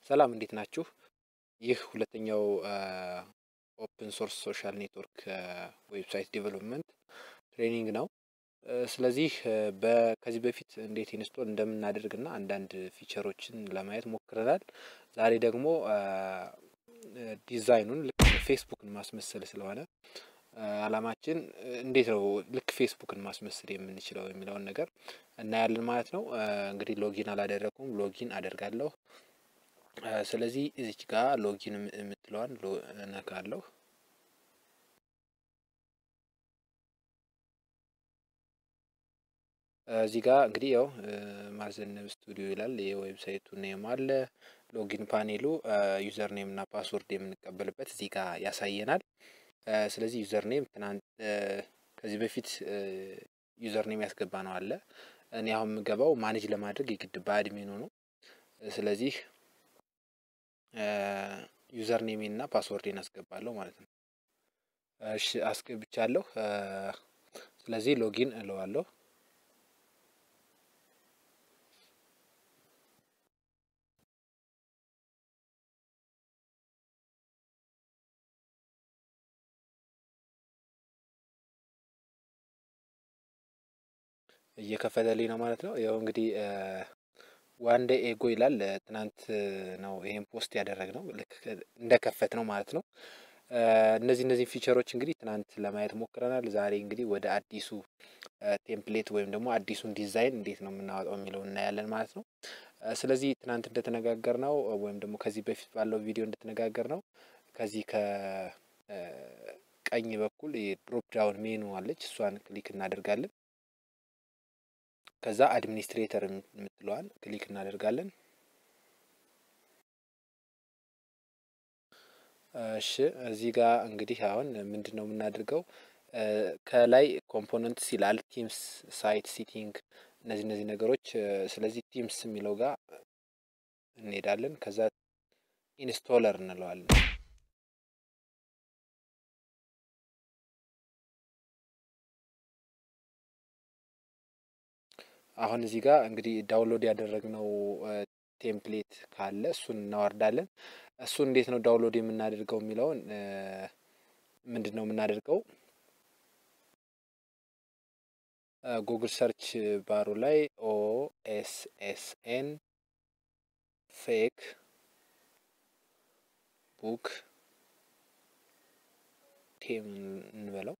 ሰላም እንዴት ናችሁ? ይህ ሁለተኛው ኦፕን ሶርስ ሶሻል ኔትወርክ ዌብሳይት ዴቨሎፕመንት ትሬኒንግ ነው። ስለዚህ ከዚህ በፊት እንዴት ኢንስቶል እንደምናደርግ እና አንዳንድ ፊቸሮችን ለማየት ሞክረናል። ዛሬ ደግሞ ዲዛይኑን ልክ ፌስቡክን ማስመሰል ስለሆነ አላማችን እንዴት ነው ልክ ፌስቡክን ማስመሰል የምንችለው የሚለውን ነገር እናያለን ማለት ነው። እንግዲህ ሎጊን አላደረኩም፣ ሎጊን አደርጋለሁ። ስለዚህ እዚች ጋር ሎጊን የምትለዋን እነካለሁ። እዚህ ጋር እንግዲህ ያው ማዘነብ ስቱዲዮ ይላል። የዌብሳይቱ ኔም አለ። ሎጊን ፓኔሉ ዩዘር ኔም እና ፓስወርድ የምንቀበልበት እዚህ ጋር ያሳየናል። ስለዚህ ዩዘር ኔም ትናንት ከዚህ በፊት ዩዘር ኔም ያስገባ ነው አለ። እኔ አሁን የምገባው ማኔጅ ለማድረግ የግድ በአድሚኑ ነው። ስለዚህ ዩዘር ኔሜን እና ፓስወርዴን አስገባለሁ ማለት ነው። እሺ አስገብቻለሁ። ስለዚህ ሎጊን እለዋለሁ። እየከፈተልኝ ነው ማለት ነው። ያው እንግዲህ ዋን ዴይ ኤጎ ይላል። ትናንት ነው ይሄን ፖስት ያደረግነው ልክ እንደከፈት ነው ማለት ነው። እነዚህ እነዚህ ፊቸሮች እንግዲህ ትናንት ለማየት ሞክረናል። ዛሬ እንግዲህ ወደ አዲሱ ቴምፕሌት ወይም ደግሞ አዲሱን ዲዛይን እንዴት ነው የምናወጣው የሚለውን እናያለን ማለት ነው። ስለዚህ ትናንት እንደተነጋገር ነው ወይም ደግሞ ከዚህ በፊት ባለው ቪዲዮ እንደተነጋገር ነው ከዚህ ከቀኝ በኩል የድሮፕ ዳውን ሜኑ አለች። እሷን ክሊክ እናደርጋለን። ከዛ አድሚኒስትሬተር የምትለዋን ክሊክ እናደርጋለን። እሺ እዚህ ጋር እንግዲህ አሁን ምንድን ነው የምናደርገው? ከላይ ኮምፖነንትስ ይላል ቲምስ፣ ሳይት ሲቲንግ፣ እነዚህ እነዚህ ነገሮች። ስለዚህ ቲምስ የሚለው ጋር እንሄዳለን። ከዛ ኢንስቶለር እንለዋለን። አሁን እዚህ ጋር እንግዲህ ዳውንሎድ ያደረግነው ቴምፕሌት ካለ እሱን እናወርዳለን። እሱን እንዴት ነው ዳውንሎድ የምናደርገው የሚለውን ምንድን ነው የምናደርገው? ጉግል ሰርች ባሩ ላይ ኦ ኤስ ኤስ ኤን ፌክ ቡክ ቴም እንበለው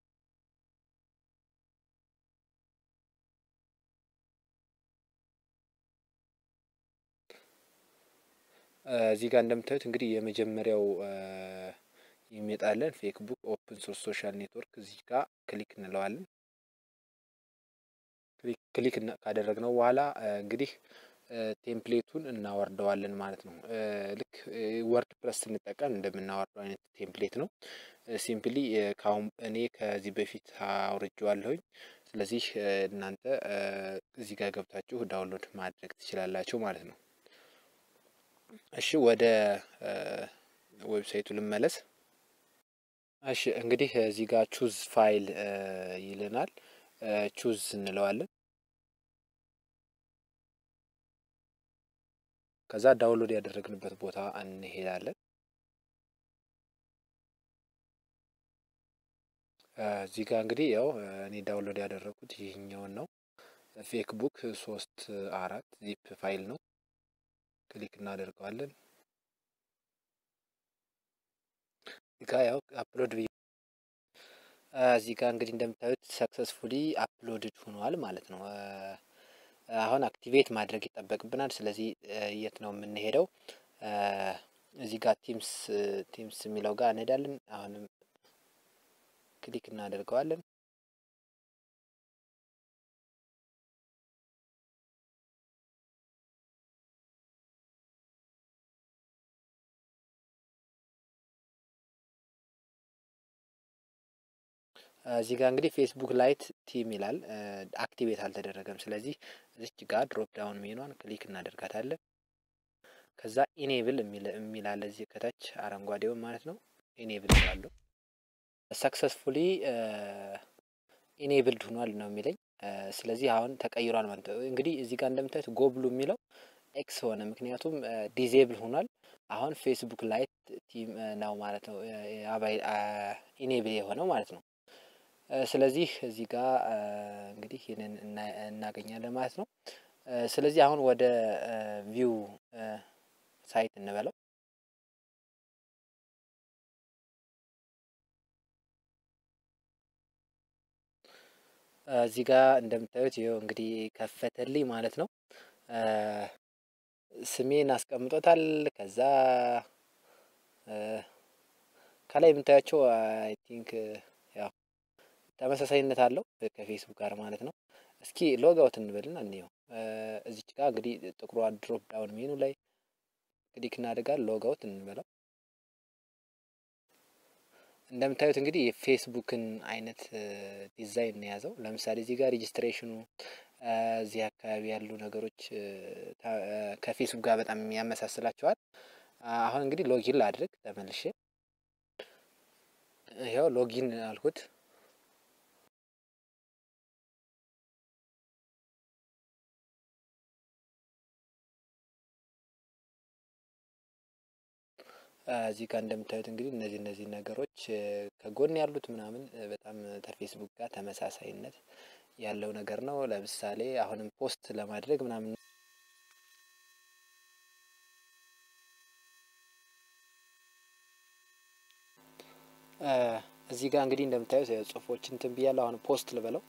እዚህ ጋር እንደምታዩት እንግዲህ የመጀመሪያው ይመጣለን ፌክ ቡክ ኦፕን ሶርስ ሶሻል ኔትወርክ እዚህ ጋር ክሊክ እንለዋለን። ክሊክ ካደረግነው በኋላ እንግዲህ ቴምፕሌቱን እናወርደዋለን ማለት ነው። ልክ ወርድ ፕረስ ስንጠቀም እንደምናወርደው አይነት ቴምፕሌት ነው። ሲምፕሊ ካሁን እኔ ከዚህ በፊት አውርጄዋለሁኝ። ስለዚህ እናንተ እዚህ ጋር ገብታችሁ ዳውንሎድ ማድረግ ትችላላችሁ ማለት ነው። እሺ ወደ ዌብሳይቱ ልመለስ። እሺ እንግዲህ እዚህ ጋር ቹዝ ፋይል ይልናል። ቹዝ እንለዋለን። ከዛ ዳውንሎድ ያደረግንበት ቦታ እንሄዳለን። እዚህ ጋር እንግዲህ ያው እኔ ዳውንሎድ ያደረኩት ይህኛውን ነው። ፌክ ቡክ ሶስት አራት ዚፕ ፋይል ነው። ክሊክ እናደርገዋለን። እዚህ ጋ ያው አፕሎድ ብዬ እዚህ ጋር እንግዲህ እንደምታዩት ሰክሰስፉሊ አፕሎድድ ሆኗል ማለት ነው። አሁን አክቲቬት ማድረግ ይጠበቅብናል። ስለዚህ የት ነው የምንሄደው? እዚህ ጋር ቲምስ ቲምስ የሚለው ጋር እንሄዳለን። አሁንም ክሊክ እናደርገዋለን። እዚህ ጋር እንግዲህ ፌስቡክ ላይት ቲም ይላል አክቲቬት አልተደረገም። ስለዚህ እዚች ጋር ድሮፕ ዳውን ሜኗን ክሊክ እናደርጋታለን። ከዛ ኢኔብል የሚል አለ እዚህ ከታች አረንጓዴውን ማለት ነው። ኢኔብል ይላሉ። ሰክሰስፉሊ ኢኔብልድ ሆኗል ነው የሚለኝ። ስለዚህ አሁን ተቀይሯል ማለት ነው። እንግዲህ እዚህ ጋር እንደምታዩት ጎብሉ የሚለው ኤክስ ሆነ። ምክንያቱም ዲዜብል ሆኗል። አሁን ፌስቡክ ላይት ቲም ነው ማለት ነው ኢኔብል የሆነው ማለት ነው። ስለዚህ እዚህ ጋር እንግዲህ ይህንን እናገኛለን ማለት ነው። ስለዚህ አሁን ወደ ቪው ሳይት እንበለው። እዚህ ጋር እንደምታዩት ይኸው እንግዲህ ከፈተልኝ ማለት ነው። ስሜን አስቀምጦታል። ከዛ ከላይ የምታያቸው አይ ቲንክ ያው ተመሳሳይነት አለው ከፌስቡክ ጋር ማለት ነው። እስኪ ሎግ አውት እንበልና እንየው። እዚች ጋር እንግዲህ ጥቁሯ ድሮፕ ዳውን ሜኑ ላይ ክሊክ እናደርጋለን። ሎግ አውት እንበለው። እንደምታዩት እንግዲህ የፌስቡክን አይነት ዲዛይን ነው የያዘው። ለምሳሌ እዚህ ጋር ሬጅስትሬሽኑ እዚህ አካባቢ ያሉ ነገሮች ከፌስቡክ ጋር በጣም ያመሳስላቸዋል። አሁን እንግዲህ ሎጊን ላድርግ ተመልሼ። ይኸው ሎጊን አልኩት። እዚህ ጋር እንደምታዩት እንግዲህ እነዚህ እነዚህ ነገሮች ከጎን ያሉት ምናምን በጣም ከፌስቡክ ጋር ተመሳሳይነት ያለው ነገር ነው። ለምሳሌ አሁንም ፖስት ለማድረግ ምናምን እዚህ ጋር እንግዲህ እንደምታዩት ጽሁፎች እንትን ብያለሁ። አሁን ፖስት ልበለው።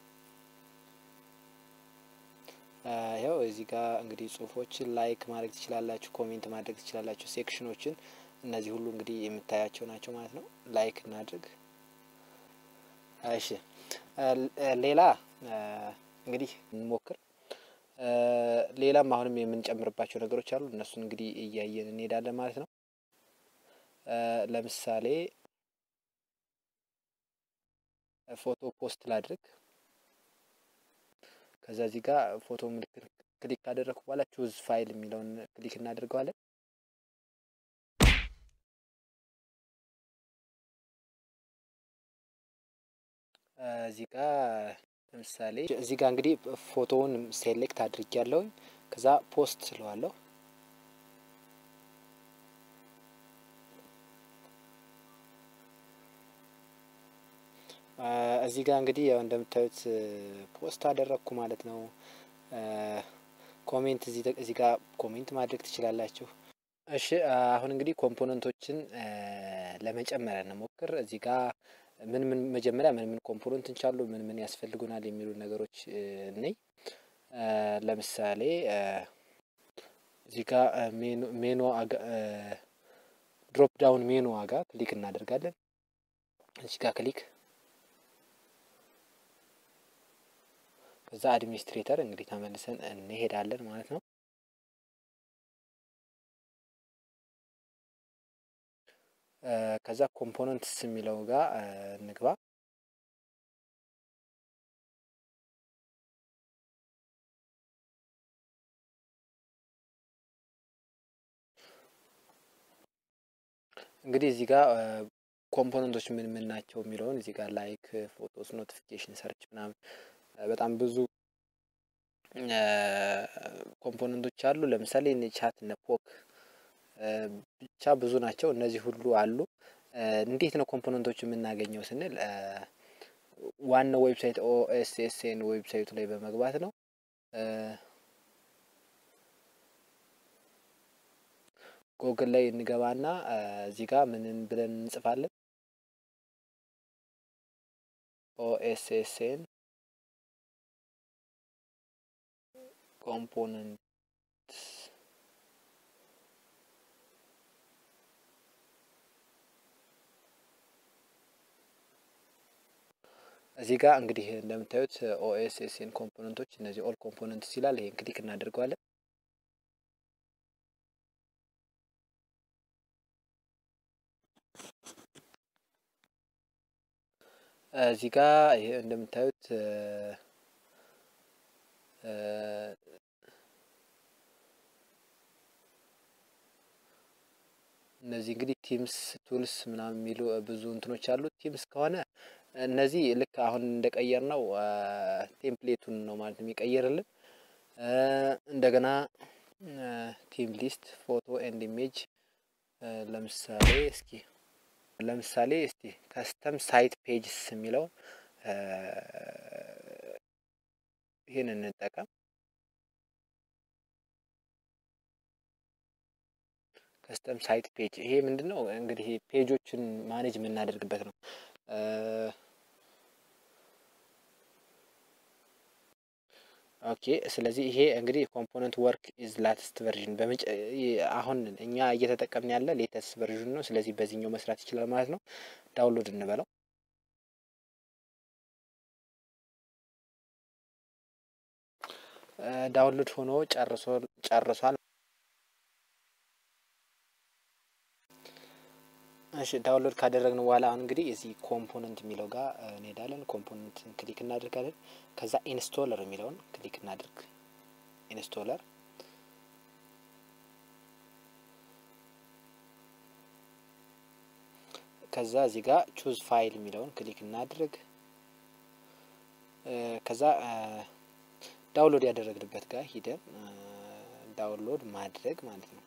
ይኸው እዚህ ጋር እንግዲህ ጽሁፎችን ላይክ ማድረግ ትችላላችሁ፣ ኮሜንት ማድረግ ትችላላችሁ። ሴክሽኖችን እነዚህ ሁሉ እንግዲህ የምታያቸው ናቸው ማለት ነው። ላይክ እናድርግ። እሺ ሌላ እንግዲህ እንሞክር። ሌላም አሁንም የምንጨምርባቸው ነገሮች አሉ። እነሱን እንግዲህ እያየን እንሄዳለን ማለት ነው። ለምሳሌ ፎቶ ፖስት ላድርግ። ከዛ እዚህ ጋር ፎቶ ምልክት ክሊክ ካደረግኩ በኋላ ቹዝ ፋይል የሚለውን ክሊክ እናደርገዋለን። እዚህ ጋር ለምሳሌ እዚህ ጋር እንግዲህ ፎቶውን ሴሌክት አድርጌ ያለውኝ ከዛ ፖስት ስለዋለሁ። እዚህ ጋር እንግዲህ ያው እንደምታዩት ፖስት አደረግኩ ማለት ነው። ኮሜንት እዚህ ጋር ኮሜንት ማድረግ ትችላላችሁ። እሺ አሁን እንግዲህ ኮምፖነንቶችን ለመጨመር እንሞክር። እዚህ ጋር ምን ምን መጀመሪያ ምን ምን ኮምፖነንት እንቻሉ ምን ምን ያስፈልጉናል የሚሉ ነገሮች ነኝ። ለምሳሌ እዚህ ጋር ሜኑ ድሮፕ ዳውን ሜኑ ዋጋ ክሊክ እናደርጋለን። እዚህ ጋር ክሊክ ከዛ አድሚኒስትሬተር እንግዲህ ተመልሰን እንሄዳለን ማለት ነው። ከዛ ኮምፖነንትስ የሚለው ጋር እንግባ። እንግዲህ እዚህ ጋር ኮምፖነንቶች ምን ምን ናቸው የሚለውን እዚህ ጋር ላይክ፣ ፎቶስ፣ ኖቲፊኬሽን፣ ሰርች ምናምን በጣም ብዙ ኮምፖነንቶች አሉ። ለምሳሌ እነ ቻት እነ ፖክ ብቻ ብዙ ናቸው። እነዚህ ሁሉ አሉ። እንዴት ነው ኮምፖነንቶች የምናገኘው ስንል ዋናው ዌብሳይት ኦኤስኤስኤን ዌብሳይቱ ላይ በመግባት ነው። ጎግል ላይ እንገባና እዚህ ጋር ምንን ብለን እንጽፋለን ኦኤስኤስኤን ኮምፖነንት እዚህ ጋር እንግዲህ እንደምታዩት ኦኤስኤስኤን ኮምፖነንቶች እነዚህ ኦል ኮምፖነንትስ ይላል። ይሄን ክሊክ እናደርገዋለን። እዚህ ጋር ይሄ እንደምታዩት እነዚህ እንግዲህ ቲምስ ቱልስ ምናምን የሚሉ ብዙ እንትኖች አሉ። ቲምስ ከሆነ እነዚህ ልክ አሁን እንደቀየር ነው ቴምፕሌቱን ነው ማለት ነው የሚቀይርልን። እንደገና ቲም ሊስት ፎቶ ኤንድ ኢሜጅ ለምሳሌ እስኪ ለምሳሌ እስቲ ከስተም ሳይት ፔጅስ የሚለው ይህን እንጠቀም። ከስተም ሳይት ፔጅ ይሄ ምንድን ነው እንግዲህ ፔጆችን ማኔጅ የምናደርግበት ነው። ኦኬ ስለዚህ ይሄ እንግዲህ ኮምፖነንት ወርክ ኢዝ ላትስት ቨርዥን አሁን እኛ እየተጠቀምን ያለ ሌተስት ቨርዥን ነው። ስለዚህ በዚህኛው መስራት ይችላል ማለት ነው። ዳውንሎድ እንበለው። ዳውንሎድ ሆኖ ጨርሶ ጨርሷል። እሺ ዳውንሎድ ካደረግን በኋላ አሁን እንግዲህ እዚህ ኮምፖነንት የሚለው ጋር እንሄዳለን። ኮምፖነንት ክሊክ እናደርጋለን። ከዛ ኢንስቶለር የሚለውን ክሊክ እናድርግ። ኢንስቶለር ከዛ እዚህ ጋር ቹዝ ፋይል የሚለውን ክሊክ እናድርግ። ከዛ ዳውንሎድ ያደረግንበት ጋር ሂደን ዳውንሎድ ማድረግ ማለት ነው።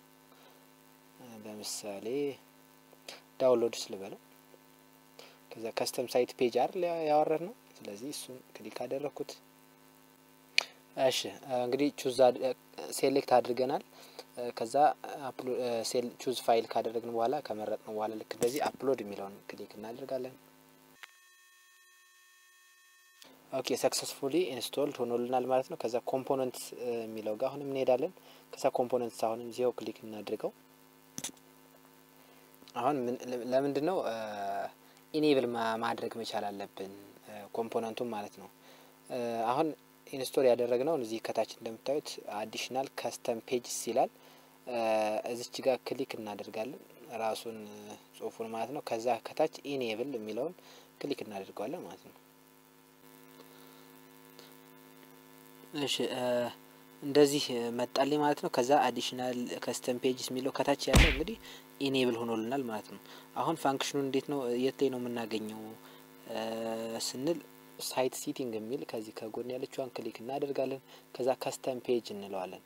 ለምሳሌ ዳውንሎድ ስልበለው ከዛ ከስተም ሳይት ፔጅ አይደል ያወረድ ነው። ስለዚህ እሱን ክሊክ አደረግኩት። እሺ እንግዲህ ቹዝ ሴሌክት አድርገናል። ከዛ ቹዝ ፋይል ካደረግን በኋላ ከመረጥን በኋላ ልክ እንደዚህ አፕሎድ የሚለውን ክሊክ እናደርጋለን። ኦኬ ሰክሰስፉሊ ኢንስቶልድ ሆኖልናል ማለት ነው። ከዛ ኮምፖነንት የሚለው ጋር አሁንም እንሄዳለን። ከዛ ኮምፖነንት አሁንም ዚው ክሊክ እናድርገው። አሁን ለምንድን ነው ኢኔብል ማድረግ መቻል አለብን ኮምፖነንቱን ማለት ነው። አሁን ኢንስቶል ያደረግነውን እዚህ ከታች እንደምታዩት አዲሽናል ከስተም ፔጅስ ይላል። እዚች ጋር ክሊክ እናደርጋለን ራሱን ጽሁፉን ማለት ነው። ከዛ ከታች ኢኔብል የሚለውን ክሊክ እናደርገዋለን ማለት ነው። እሺ እንደዚህ መጣልኝ ማለት ነው። ከዛ አዲሽናል ከስተም ፔጅስ የሚለው ከታች ያለው እንግዲህ ኢኔብል ሆኖልናል ማለት ነው። አሁን ፋንክሽኑ እንዴት ነው የት ላይ ነው የምናገኘው ስንል ሳይት ሲቲንግ የሚል ከዚህ ከጎን ያለችዋን ክሊክ እናደርጋለን። ከዛ ከስተም ፔጅ እንለዋለን።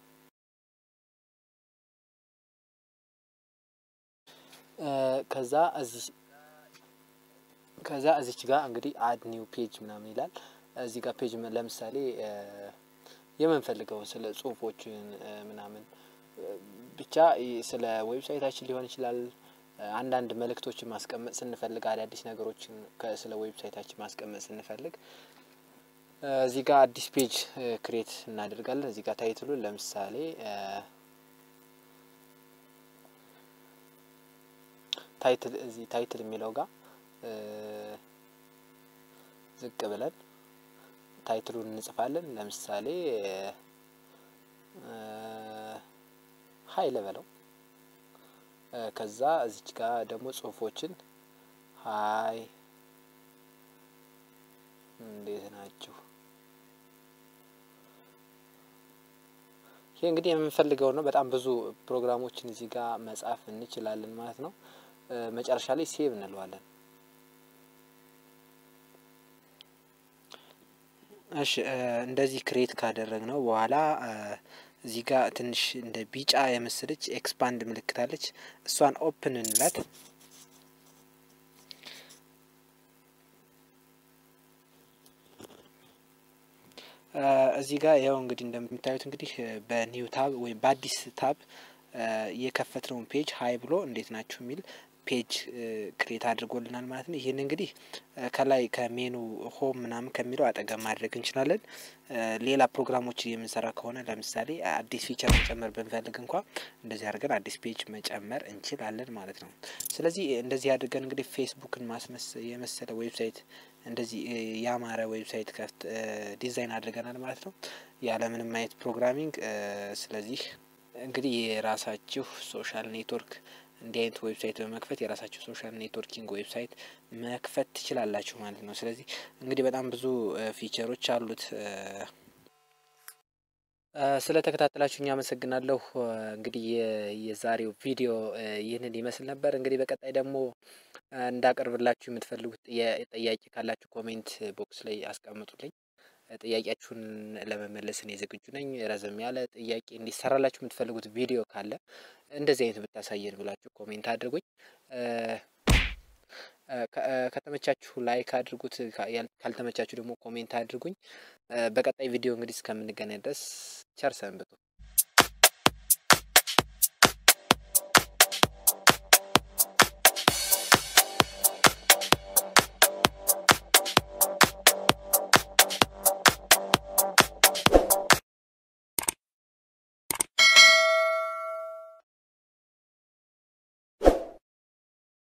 ከዛ እዚህ ከዛ እዚች ጋር እንግዲህ አድ ኒው ፔጅ ምናምን ይላል። እዚህ ጋር ፔጅ ለምሳሌ የምንፈልገው ስለ ጽሁፎችን ምናምን ብቻ ስለ ዌብሳይታችን ሊሆን ይችላል። አንዳንድ መልእክቶችን ማስቀመጥ ስንፈልግ አዳዲስ ነገሮችን ስለ ዌብሳይታችን ማስቀመጥ ስንፈልግ እዚህ ጋር አዲስ ፔጅ ክሬት እናደርጋለን። እዚህ ጋር ታይትሉን ለምሳሌ ታይትል እዚህ ታይትል የሚለው ጋር ዝቅ ብለን ታይትሉን እንጽፋለን። ለምሳሌ ሀይ ልበለው። ከዛ እዚች ጋር ደግሞ ጽሁፎችን ሀይ እንዴት ናችሁ? ይሄ እንግዲህ የምንፈልገው ነው። በጣም ብዙ ፕሮግራሞችን እዚህ ጋር መጻፍ እንችላለን ማለት ነው። መጨረሻ ላይ ሴቭ እንለዋለን። እሺ እንደዚህ ክሬት ካደረግነው በኋላ እዚህ ጋር ትንሽ እንደ ቢጫ የመሰለች ኤክስፓንድ ምልክት አለች። እሷን ኦፕን እንላት። እዚህ ጋር ያው እንግዲህ እንደምታዩት እንግዲህ በኒው ታብ ወይም በአዲስ ታብ የከፈትነውን ፔጅ ሀይ ብሎ እንዴት ናችሁ የሚል ፔጅ ክሬት አድርጎልናል ማለት ነው። ይህን እንግዲህ ከላይ ከሜኑ ሆም ምናምን ከሚለው አጠገብ ማድረግ እንችላለን። ሌላ ፕሮግራሞች የምንሰራ ከሆነ ለምሳሌ አዲስ ፊቸር መጨመር ብንፈልግ እንኳ እንደዚህ አድርገን አዲስ ፔጅ መጨመር እንችላለን ማለት ነው። ስለዚህ እንደዚህ አድርገን እንግዲህ ፌስቡክን ማስመስ የመሰለ ዌብሳይት እንደዚህ ያማረ ዌብሳይት ከፍት ዲዛይን አድርገናል ማለት ነው ያለምንም አይነት ፕሮግራሚንግ። ስለዚህ እንግዲህ የራሳችሁ ሶሻል ኔትወርክ እንዲህ አይነት ዌብሳይት በመክፈት የራሳችሁ ሶሻል ኔትወርኪንግ ዌብሳይት መክፈት ትችላላችሁ ማለት ነው። ስለዚህ እንግዲህ በጣም ብዙ ፊቸሮች አሉት። ስለ ተከታተላችሁኝ አመሰግናለሁ። እንግዲህ የዛሬው ቪዲዮ ይህንን ይመስል ነበር። እንግዲህ በቀጣይ ደግሞ እንዳቀርብላችሁ የምትፈልጉት ጥያቄ ካላችሁ ኮሜንት ቦክስ ላይ አስቀምጡልኝ። ጥያቄያችሁን ለመመለስ እኔ ዝግጁ ነኝ። ረዘም ያለ ጥያቄ እንዲሰራላችሁ የምትፈልጉት ቪዲዮ ካለ እንደዚህ አይነት ብታሳየን ብላችሁ ኮሜንት አድርጉኝ። ከተመቻችሁ ላይክ አድርጉት፣ ካልተመቻችሁ ደግሞ ኮሜንት አድርጉኝ። በቀጣይ ቪዲዮ እንግዲህ እስከምንገናኝ ድረስ ቸር ሰንብቱ።